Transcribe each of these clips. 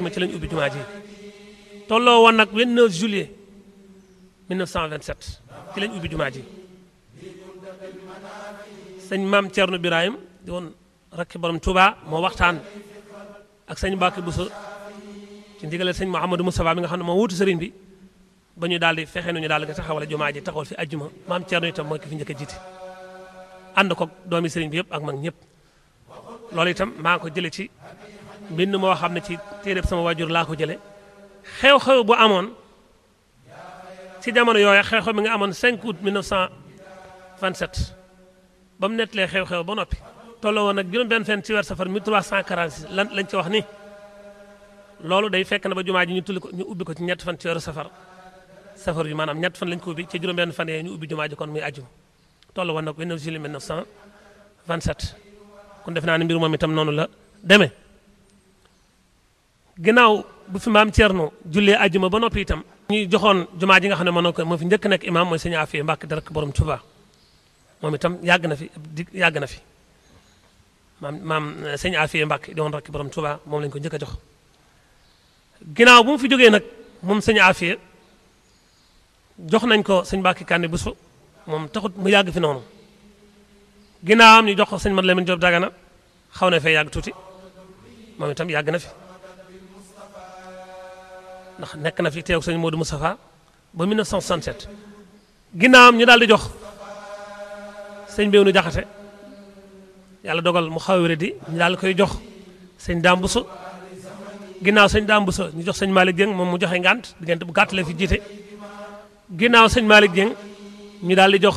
ma ci lañ ubbi jumaa ji tolloo woon nag 29 juillet 1927 ci lañ ubbi jumaa ji sëñ maam Thierno Birahim di woon rakki borom Touba moo waxtaan ak sëñ Mbacke Bousso ci ndigalal sëñ Mouhamadou Moustapha mi nga xam ne moo wuutu sëriñ bi ba ñu daal di fexe nañu daal di taxawal jumaa ji taxawal fi ajjuma maam Thierno itam mooy ki fi njëkk a jiite ànd ko doomi sëriñ bi yëpp ak mag ñëpp loolu itam maa ngi ko jële ci mbind moo xam ne ci téeréb sama waajur laa ko jële xew-xew bu amoon ci jamono yooyu xew-xew mi nga amoon 5 août 1927 ba mu nettalee xew-xew ba noppi tolloo woon nag juróom-benn fenn ci weer safar 1346 lan lañ ci wax ni loolu day fekk na ba jumaa ji ñu tulli ko ñu ubbi ko ci ñett fan ci weeru safar safar yi maanaam ñett fan lañ ko ubbi ci juróom-benn fan yee ñu ubbi jumaa ji kon muy ajjuma tolloo woon nag 29 juillet 1927 kon def naa ne mbir moom itam noonu la demee ginnaaw bu fi maam Thierno jullee ajjuma ba noppi itam ñuy joxoon jumaa ji nga xam ne moo ko moo fi njëkk nekk imaam mooy sëñ Afia Mbàkke di rek borom Tuuba moom itam yàgg na fi di yàgg na fi maam maam sëñ Afia Mbàkke di woon rek borom Tuuba moom lañ ko njëkk a jox ginnaaw bu mu fi jógee nag moom sëñ Afia jox nañ ko sëñ Mbàkke Kànni Buso moom taxut mu yàgg fi noonu ginnaawam ñu jox ko sëñ Mat Lamin Jóob Dagana xaw na fee yàgg tuuti moom itam yàgg na fi ndax nekk na fi teew sëñ Modou Moustapha ba 1967 ginnaawam ñu daal di jox sëñ Béwnu Jaxate yàlla dogal mu xaw a di ñu daal di koy jox sëñ Daam Buso ginnaaw sëñ Daam Buso ñu jox sëñ Malick Dieng moom mu joxe ngànt diggante bu gàtt la fi jiite ginnaaw sëñ Malick Dieng ñu daal di jox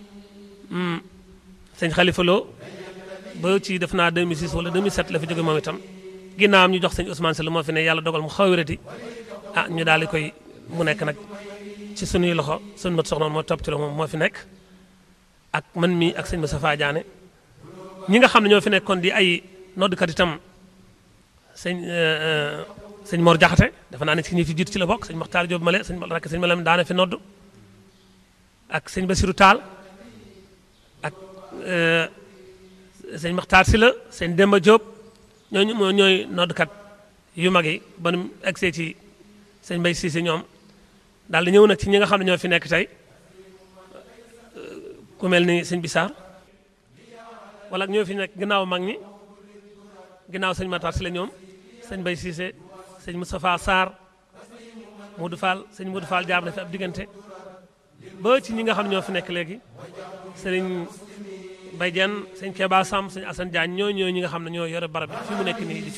sëñ Khalifa Lo ba ci def naa 2006 wala 2007 la fi jóge moom itam ginnaawam ñu jox sëñ Ousmane Sall moo fi ne yàlla dogal mu xaw a di ah ñu daal di koy mu nekk nag ci sunuy loxo sunu mat soxna moo topp ci la moom moo fi nekk ak man mii ak sëñ Moustapha Diané ñi nga xam ne ñoo fi nekkoon di ay noddkat itam sëñ sëñ Mor Jaxate dafa naa ne ci ñi fi jiitu ci la bokk sëñ Maxtaar Jóob Male sëñ rakk sëñ Malam daana fi nodd ak sëñ Basiru Taal ak sëñ Maxtaar Sila sëñ Demba Jóob ñooñu moo ñooy noddkat yu mag yi ba nu egsee ci sëñ Mbay Siise ñoom daal di ñëw nag ci ñi nga xam ne ñoo fi nekk tey ku mel ni sëñ Bisaar wala ñoo fi nekk ginnaaw mag ñi ginnaaw sëñ Matar si la ñoom sëñ Mbay Siise sëñ Moustapha Sarr Modou Fall sëñ Modou Fall jaar na fi ab diggante ba ci ñi nga xam ne ñoo fi nekk léegi sëriñ Mbay Jenn sëñ Keba Sam sëñ Assane Diagne ñoo ñoo ñi nga xam ne ñoo yore barab bi fi mu nekk nii di ci